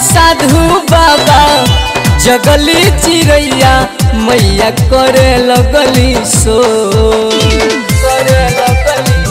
साधु बाबा जगली चिड़ैया मैया करे लगली सो करे लगली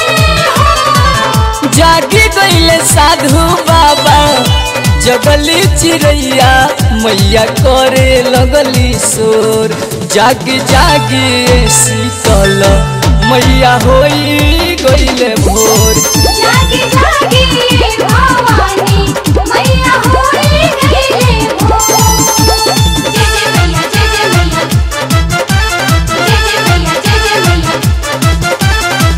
जागी गईले साधु बाबा जगली चिड़ैया मैया करे लगली शोर जागी जागी ए शीतल मैया होई गईले भोर जागी जागी भवानी मैया होई गईले भोर जय जय मैया जय जय मैया जय जय मैया जय जय मैया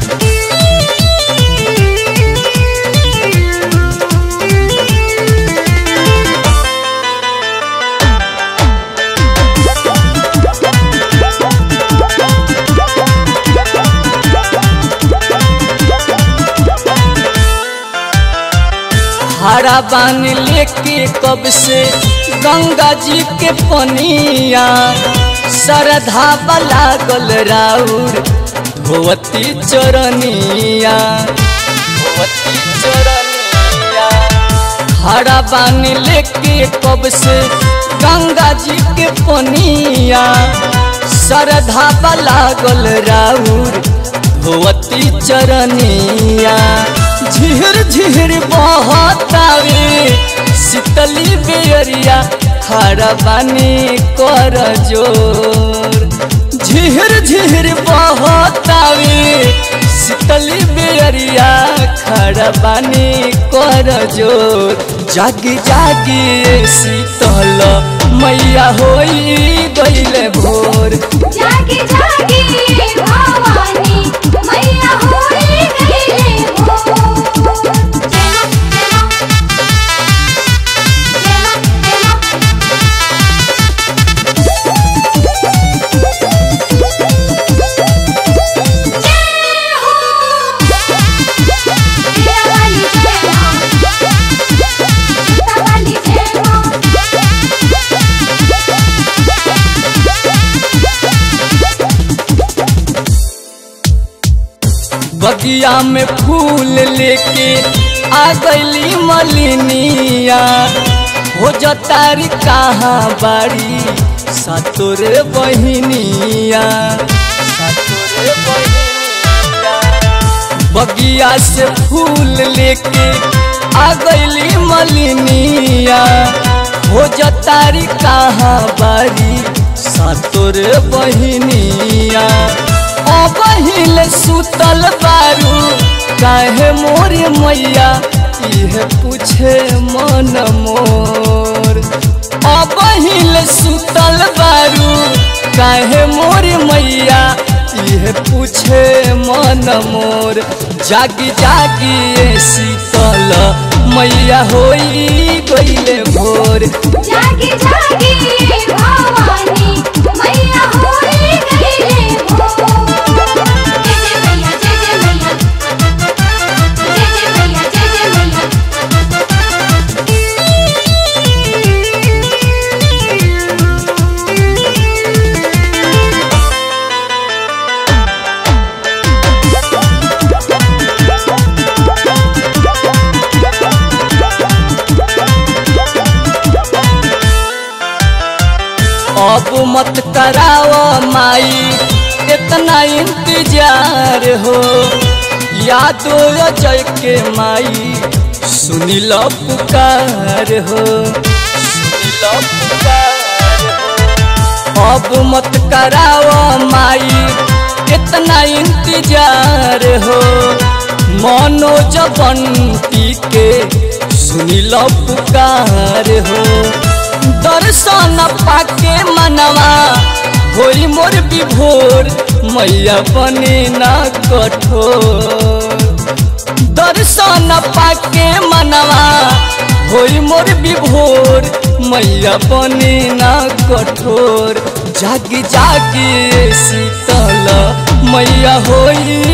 हरा बान लेके कब से गंगा जी के पनिया श्रद्धा लागल राउर भगवती चरनिया भगवती चरनिया हरा बान लेके कब से गंगा जी के पनिया श्रद्धा लागल राउर भगवती चरनिया झिर झिर बहतावे शीतली बेरिया खड़ा बानी कर जोर झिर झिर बहतावे शीतली बेरिया खड़ा बानी कर जोर जागी जागी शीतल मैया होई गईले भोर जागी जागी भवानी मैया होई गईले भोर जय मां जय मां जय मां जय मां जय हो तेरा वाली जय मां सीता वाली जय मां बगिया में फूल लेके आ गईली मलिनिया हो जतारी कहाँ बाड़ी सतोरे बहिनिया सतोरे बहिनिया बगिया से फूल लेके आ गईली मलिनिया हो जतारी कहाँ बारी सतोर बहिनिया अबहिल सुतल बारू काहे मोरी मैया इहे पूछे मन मोर अबहिल सुतल बारू काहे मोरी मैया इहे पूछे मन मोर जागी जागी ए शीतल मैया होई गईले भोर जागी जागी भवानी मैया होई गईले भोर जय जय मैया जय जय मैया जय जय मैया जय जय मैया अब मत कराओ माई इतना इंतजार हो यादो जय के माई सुनी लो पुकार हो सुनी लो पुकार हो अब मत कराओ माई इतना इंतजार हो मनोज बंटी के सुनी लो पुकार हो दर्शन पाके मनवा होई मोर विभोर मैया बने ना कठोर दर्शन पाके मनवा होई मोर विभोर मैया बने ना कठोर जागी जागी शीतल मैया होई